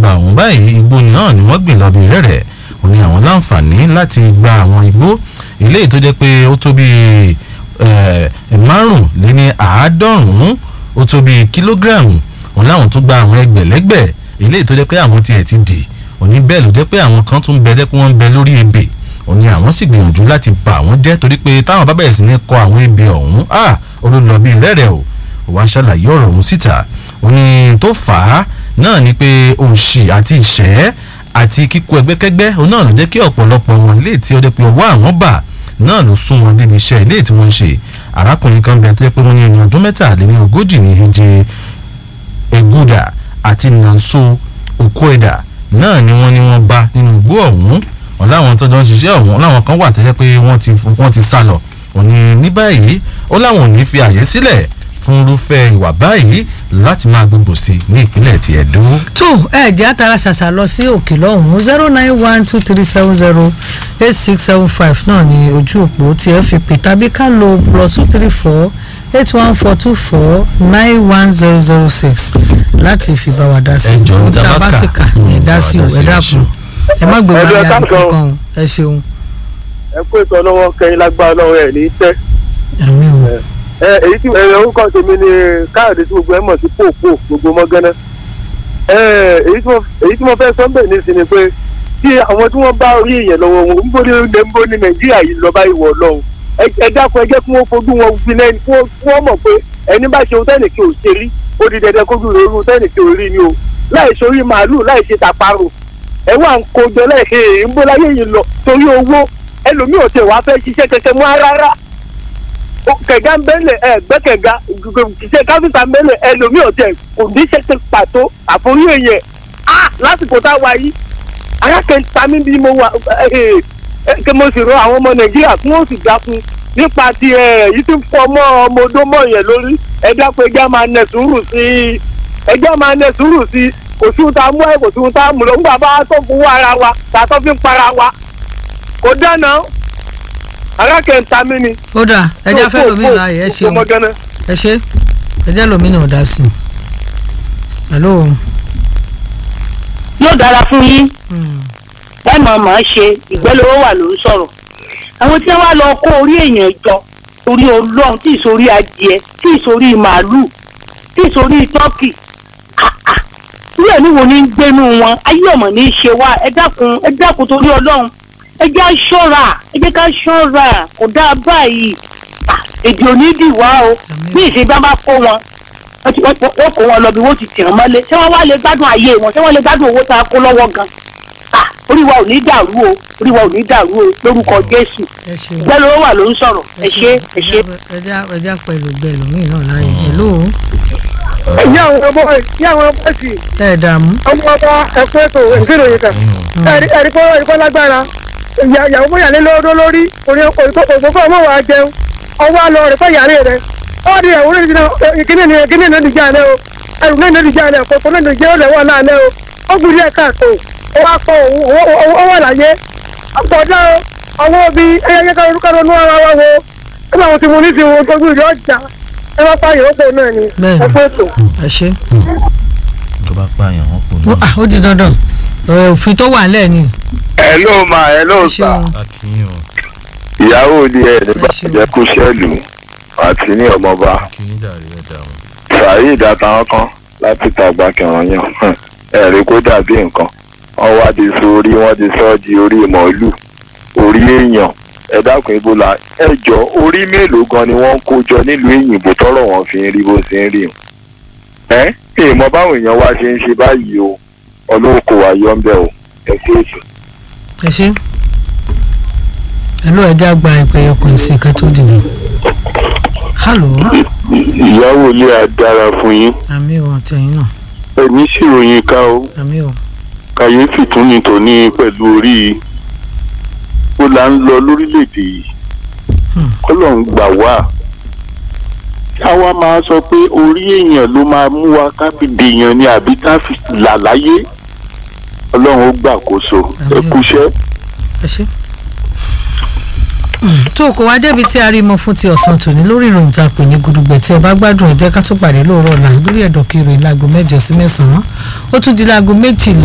ìjọba ọ̀hún báyìí igbó náà ni wọ́n gbìn lọ́bì rẹ̀rẹ̀ ó ní àwọn láǹfààní láti gba àwọn igbó eléyìí tó jẹ́ pé ó tó bíi márùnléní àádọ́rùn-ún ó tó bíi kílógíráàmù òun láwọn tó gba àwọn ẹgbẹ̀lẹ́gbẹ̀ eléyìí tó jẹ́ pé àwọn tiẹ̀ ti dì òní bẹ́ẹ̀ ló jẹ́ pé àwọn kan tún bẹ dẹ́pẹ́ wọ́n ń bẹ lórí ebè òní àwọn sì gbìyànjú láti bà wọ́n jẹ́ torí pé táwọn bá bẹ̀rẹ̀ sí ní kọ àwọn ebè ọ̀hún à olólọ́bí rẹ̀rẹ̀ o wàá ṣàlàyé ọ̀rọ̀ ọ̀hún síta òní tó fà á náà ni pé òṣì àti ìṣẹ́ àti kíkó ẹgbẹ́kẹ́gbẹ́ òun náà ló jẹ́ kí ọ̀pọ̀lọpọ̀ wọn ilé tí ó jẹ́ pé ọwọ́ àwọn bà náà ló sún wọn débi iṣẹ́ ilé tí wọ́n ń ṣe arákùnrin kan bẹ tó jẹ́ pé wọ́n ní ẹni ọdún mẹ́tàléní ogójì ní ìje eguda àti nanso okoeda náà ni wọ́n ní wọ́n bá nínú igbó ọ̀hún wọn láwọn tó jọ ń ṣiṣẹ́ ọ̀hún láwọn kan wà tẹ́lẹ̀ pé wọ́n ti wọ́n ti sá lọ òní ní báyìí ó láwọn ò ní fi àyè sílẹ̀ fún irúfẹ́ ìwà báyìí láti máa gbogbo sí i ní ìpínlẹ̀ ti Ẹdó. tó ẹ jẹ́ àtàrà ṣàṣà lọ sí òkè lọ́hùn-ún zero nine one two three seven zero eight six seven five náà ní ojú òpó tí ẹ fi pè tàbí ká lo plus two three four eight one four two four nine one zero zero six láti fi bá wa dá sí Ẹ jọ̀ọ́, ohun tá a bá sì kà ẹ dá sí o ẹ dákun ẹ má gbé Ẹ wáyà jọ̀ọ́, nìkan kan o ẹ ṣeun ẹ kó ètò ọlọ́wọ́ kẹyìn lágbára ọlọ́wọ́ ẹ̀ ní tẹ́. àmì o ẹ èyí tí ẹ orúkọ tèmi ni káàdì tí gbogbo ẹ mọ̀ sí pòpò gbogbo mọ́gánná. ẹ èyí tí mo èyí tí mo fẹ́ sọ ń bẹ̀ ní sinmi pé tí àwọn tí wọ́n bá orí èèyàn lọ́wọ́ wọn ń bó ní ń bó ní nàìjíríà yìí lọ́ba ìwọ̀ lọ́hùn ẹ dákun ẹ jẹ́ kí wọ́n fojú wọn fi lẹ́nu kí wọ́n mọ̀ pé ẹni bá ṣe ohun tẹ́nìkì ò ṣe rí ó di dandan kójú rẹ̀ irú tẹ́nìkì ò rí ni o láì sórí màálù láì ṣe tàparò ẹ wà ń kojọ lẹ́ẹ̀kẹ́ èyí ń bó láyé yìí lọ torí owó ẹlòmíì ò tẹ̀ wá fẹ́ ṣiṣẹ́ kẹ̀kẹ́ mọ́ rárá kẹ̀gá ń bẹ́lẹ̀ ẹ gbẹ́ kẹ̀gá ṣiṣẹ́ káfíńtà ń bẹ́lẹ̀ ẹlòmíì ò tẹ̀ kò ní ṣẹ́ṣẹ́ pàtó àforí èèyàn á lásìkò tá a wá yìí arákẹ́ta mi bí mo wà kí mo sì rọ àwọn ọmọ nàìjíríà kí wọ́n sì dákun nípa ti ẹ̀ yìí ti fọ́ mọ́ ọmọ odó mọ́ yẹn lórí ẹ dákun ẹjẹ́ máa nẹ sùúrù sí i ẹjẹ́ máa nẹ sùúrù sí i kò sí ohun tá a mú ẹ kò sí ohun tá a mú lọ nígbà bá a tó fún ara wa tá a tó fi ń para wa kò dáná arákẹ́ta mi ni ó dà ẹ jẹ́ fẹ́ lómi láàyè ẹ ṣeun ọmọgánná. ẹ ṣe ẹ jẹ́ lómi náà dá sí i hello. yóò dára fún yín Hmm. ẹ mọ̀ mọ̀ ọ́ ṣe ìgbẹ́lówó wà ló ń sọ̀rọ̀ àwọn tí wọ́n wá lọ kó orí èèyàn jọ torí ọlọ́run tí ìsorí adìẹ tí ìsorí màálù tí ìsorí tọ́kì irú ẹ̀mí wo ni ń gbénú wọn ayé ọ̀mọ̀ ní í ṣe wá ẹ dákun ẹ dákun torí ọlọ́run ẹ jẹ́ ká ṣọ́ra ẹ jẹ́ ká ṣọ́ra kò dáa báyìí Ah, èdè onídìí wá o bí ìṣe bá bá kó wọn wọ́n ti- wọ́n wọ́n kó wọn lọ bí wọ́n ti tì wọ́n mọ́lé ṣé wọ́n wá lè gbádùn ayé wọn ṣé wọ́n lè gbádùn owó tá a kó lọ́wọ́ gan Ah, orí wa ò ní dàrú o orí wa ò ní dàrú o lórúkọ jésù ẹ ṣeun bẹ́ẹ̀ ló wà ló ń sọ̀rọ̀ ẹ ṣe ẹ ṣe. ẹ jẹ́ ẹ jẹ́ pẹ̀lú bẹ́ẹ̀ lómi náà láàyè hello. ẹ̀yin àwọn ọmọ ẹ̀yin àwọn ọmọ ẹ̀sìn ẹ dààmú. ọmọ ọba ẹ̀kọ́ ètò ìṣirò yìí kan ẹ̀rí ẹ̀rí kọ́ ẹ̀rí kọ́ lágbára ìyá- ìyàwó bóyá lé lọ́dọ́ lórí orí òṣòfò ọmọ wa jẹun ọwọ́ àlọ́ rẹ̀ fẹ́ yàrá rẹ̀ ọ́ di ìyàwó rẹ̀ jìnnà ìkíní ni ìkíní ni ìdíjà rẹ̀ o ẹrù náà ní ìdíjà rẹ̀ kòkó náà ní ìdíjà rẹ̀ wà láàlẹ́ o ó gbìyànjú ẹ̀ka àtò ó wá pọ̀ ó wà láyé ọ̀pọ̀dá ọwọ́ bí ẹyẹ ká orúkọ lọ́nú ara wa wo ẹgbẹ́ àwọn tí mo ní ti wo gbogbo ìlú ọjà ẹ bá pa ìyókù náà ni Bẹ́ẹ̀ni. ẹ̀kọ́ ètò. ẹ ṣe. tó bá pààyàn wọn kò Ó- ní. ah, ó di dandan Ẹ, òfin tó wà nílẹ̀ ni. ẹ ló máa ẹ ló ẹ sà ṣeun akínyìn o ìyàwó ni ẹ nígbà Ẹ ṣeun. jẹ kó ṣẹlù àti ní ọmọọba akínyìn dàrí ẹ̀dá wọn. saheed àtàwọn kan láti tàgbà kẹwọn yàn ẹ rí kó dàbí nǹkan wọn wá di sórí wọn ti sọ di orí màálù orí èèyàn ẹ dákun ibo la ẹ jọ orí mélòó gan ni wọn ń kó jọ nílùú èyìnbó tọrọ wọn fi ń rí bó ṣe ń rí o ẹ èèmọ báwọn èèyàn wá ṣe ń ṣe báyìí o ọlọ́wọ́ kò wá yọ ń bẹ̀ o ẹ kú èso. ẹ ṣe. hello ẹ jẹ́ àgbà ìpè ọkùnrin ìsìn ká tó dìde. hello ìyàwó ilé a dára fún yín àmì ò àtẹ̀yìn náà ẹ̀mí sì ròyìn ká o àmì ò. kàyéfì tún ní tòní pẹ̀lú orí ó là ń lọ lórílẹ̀‐èdè yìí Hmm. kọ́lọ̀ ń gbà wá káwa máa sọ pé orí èèyàn ló máa mú wa ká fi dèèyàn ni àbí ká fi là láyé ọlọ́run ó gbàkóso ẹ Àmín. kúṣẹ́. ẹ ṣe. tó kò wá débi tí a rí mọ fún ti ọ̀sán tòní lórí ìròyìn tá a pè ní gudugbẹ̀ tí ẹ bá gbádùn ẹ jẹ́ ká tó pàdé lóòrọ̀ ọ̀la lórí ẹ̀dọ̀ kiri láago mẹ́jọ sí mẹ́sàn-án ó tún di láago méjìlá